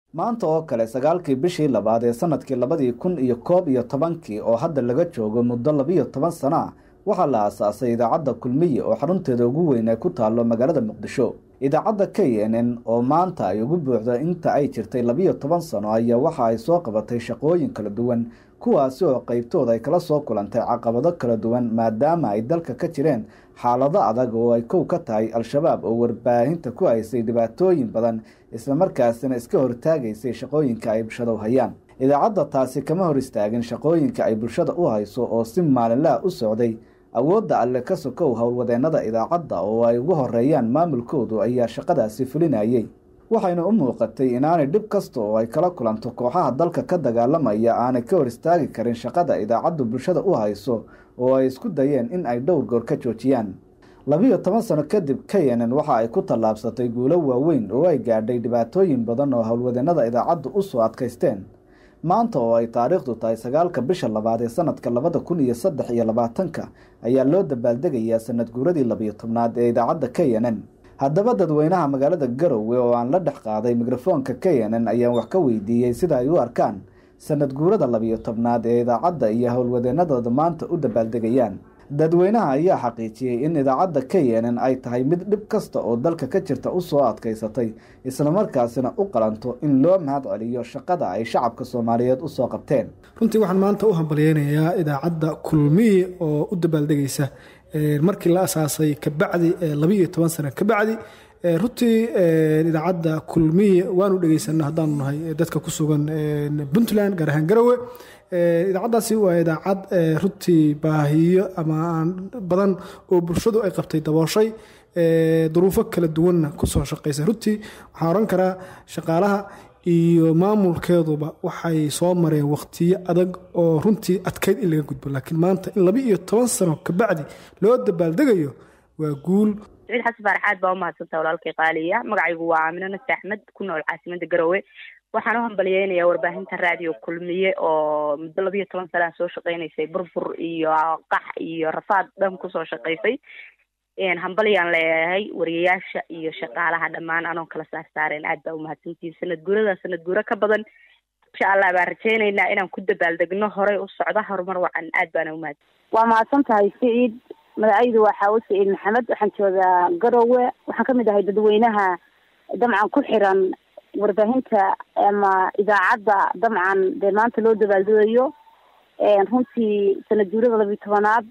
maanta oo kale sagaalkii bishii labaad ee sanadkii labadii kun iyo koob iyo tobankii oo hadda laga joogo muddo labiyo toban sano ah waxaa la aasaasay idaacadda kulmiye oo xarunteeda ugu weyn ay ku taallo magaalada muqdisho idaacadda k n n oo maanta ay ugu buuxdo inta ay jirtay labiyo toban sano ayaa waxa ay soo qabatay shaqooyin kala duwan kuwaasi oo qeybtooda ay kala soo kulantay caqabado kala duwan maadaama ay dalka ka jireen xaalado adag oo ay kow ka tahay al-shabaab oo warbaahinta ku haysay dhibaatooyin badan islamarkaasina iska hortaagaysay shaqooyinka ay bulshada u hayaan idaacadda taasi kama hor istaagin shaqooyinka ay bulshada u hayso oo si maalinlaha u socday awoodda alle ka sokow howlwadeennada idaacadda oo ay ugu horeeyaan maamulkoodu ayaa shaqadaasi fulinayay waxayna u muuqatay inaanay dhib kasta oo ay kala kulanto kooxaha dalka ka dagaalamaya aanay ka hor istaagi karin shaqada idaacaddu bulshada u hayso oo ay isku dayeen in ay dhowr goor ka joojiyaan labiyo toban sano kadib kayenen waxa ay ku tallaabsatay guulo waaweyn oo ay gaadhay dhibaatooyin badan oo howlwadeennada idaacaddu u soo adkaysteen maanta oo ay taariikhdu tahay sagaalka bisha labaad ee sanadka labada kun iyo saddex iyo labaatanka ayaa loo dabaaldegayaa sanad guuradii labiyo tobnaad ee idaacadda k n n haddaba dadweynaha magaalada garowe oo aan la dhex qaaday mikrofoonka k n n ayaan wax ka weydiiyey sida ay u arkaan sanad guurada labiyo tobnaad ee idaacadda iyo howlwadeennadooda maanta u dabaaldegayaan dadweynaha ayaa xaqiijiyey in idaacadda k n n ay tahay mid dhib kasta oo dalka ka jirta u soo adkaysatay islamarkaasina u qalanto in loo mahad celiyo shaqada ay shacabka soomaaliyeed usoo qabteen runtii waxaan maanta u hambalyeynayaa idaacadda kulmiye oo u dabaaldegaysa markii la asaasay kabacdi labiiyo toban sano kabacdi runtii idaacadda kulmiye waanu dhegeysana haddaanu nahay dadka ku sugan puntland gaar ahaan garowe idaacaddaasi waa idaacad runtii baahiyo ama badan oo bulshadu ay qabtay dabooshay duruufo kala duwanna kusoo shaqaysay runtii waxaan oran karaa shaqaalaha iyo maamulkeeduba waxay soo mareen waqtiyo adag oo runtii adkayd in laga gudbo laakiin maanta in laba iyo toban sano kabacdi loo dabaaldegayo waa guul saciid xasan faaraxaad baa umahadsantaa walaalkay qaaliya magacaygu waa aamino nasi axmed ku nool caasimada garowe waxaan u hambalyeynayaa warbaahinta raadiyo kulmiye oo muddo labiiyo toban sanaa soo shaqeynaysay burbur iyo qax iyo rafaad dhan kusoo shaqaysay hambalyaan leeyahay wariyayaasha iyo shaqaalaha dhammaan anoon kala saar saareen aad baa umahadsantihin sanad guurada sanad guuro ka badan insha allah baan rajeyneynaa inaan ku dabaaldegno horey u socda horumar wacan aad baana umahadsan waa mahadsan tahay siciid magacaydu waa xaawo siciid maxamed waxaan joogaa garowe waxaan kamid ahay dadweynaha dabcan ku xiran warbaahinta ama idaacadda dabcan dee maanta loo dabaaldegayo runtii sanad guurada labiyi tobanaad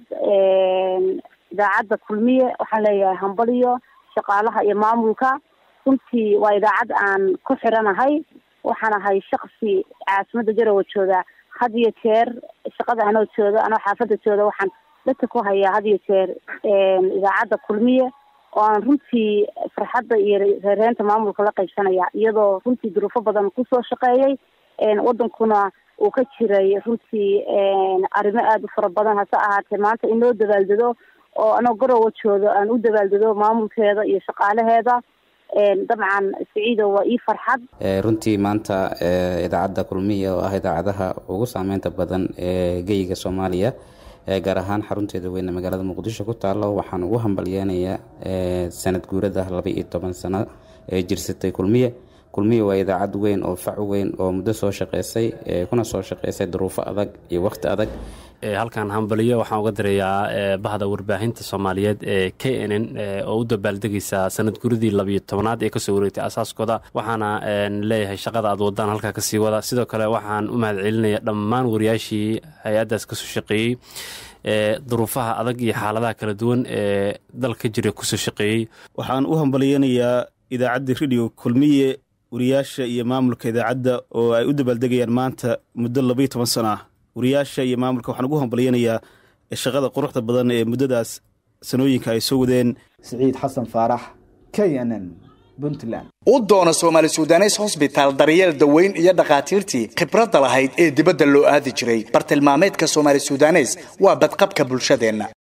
idaacadda kulmiye waxaan leeyahay hambaliyo shaqaalaha iyo maamulka runtii waa idaacad aan ku xiranahay waxaan ahay shaksi caasimada garowe jooga had iyo jeer shaqada anoo jooga anoo xaafada jooga waxaan dadka ku hayaa had iyo jeer idaacadda kulmiye oo aan runtii farxadda iyo reereenta maamulka la qaybsanaya iyadoo runtii duruufo badan kusoo shaqeeyay wadankuna uu ka jiray runtii arrimo aada u fara badan hase ahaatee maanta in loo dabaaldego oo anoo garowa jooga aan u dabaaldego maamulkeeda iyo shaqaalaheeda dabcan siciido waa ii farxad runtii maanta idaacadda kulmiya oo ah idaacadaha ugu saameynta badan ee geyiga soomaaliya gaar ahaan xarunteeda weyne magaalada muqdisho ku taalo waxaan ugu hambalyeynayaa sanad guurada laba iyo toban sano ee jirsatay kulmiye kulmiye waa idaacad weyn oo fac weyn oo muddo soo shaqeysay kuna soo shaqeysay duruufo adag iyo wakhti adag halkan hambaliyo waxaan uga dirayaa bahda warbaahinta soomaaliyeed ee k n n oo u dabaaldegaysa sanad guridii labiyo tobanaad ee kasoo wareegtay asaaskooda waxaana leeyahay shaqada aad wadaan halkaa kasii wada sidoo kale waxaan u mahad celinaya dhammaan wariyaashii hay-addaas kasoo shaqeeyey duruufaha adag iyo xaaladaha kala duwan ee dalka jira kusoo shaqeeyey waxaan u hambalyeynayaa idaacadda radio kulmiye wariyaasha iyo maamulka idaacadda oo ay u dabaaldegayaan maanta muddo labaiyo toban sano ah wariyaasha iyo maamulka waxaan ugu hambalyeynayaa shaqada quruxda badan ee muddadaas sanooyinka ay soo wadeen siciid xasan faarax k n n puntland u doona soomaali sudanes hosbitaal daryeel daweyn iyo dhakhaatiirtii khibradda lahayd ee dibadda loo aadi jiray bartilmaameedka soomaali sudanes waa badqabka bulshadeenna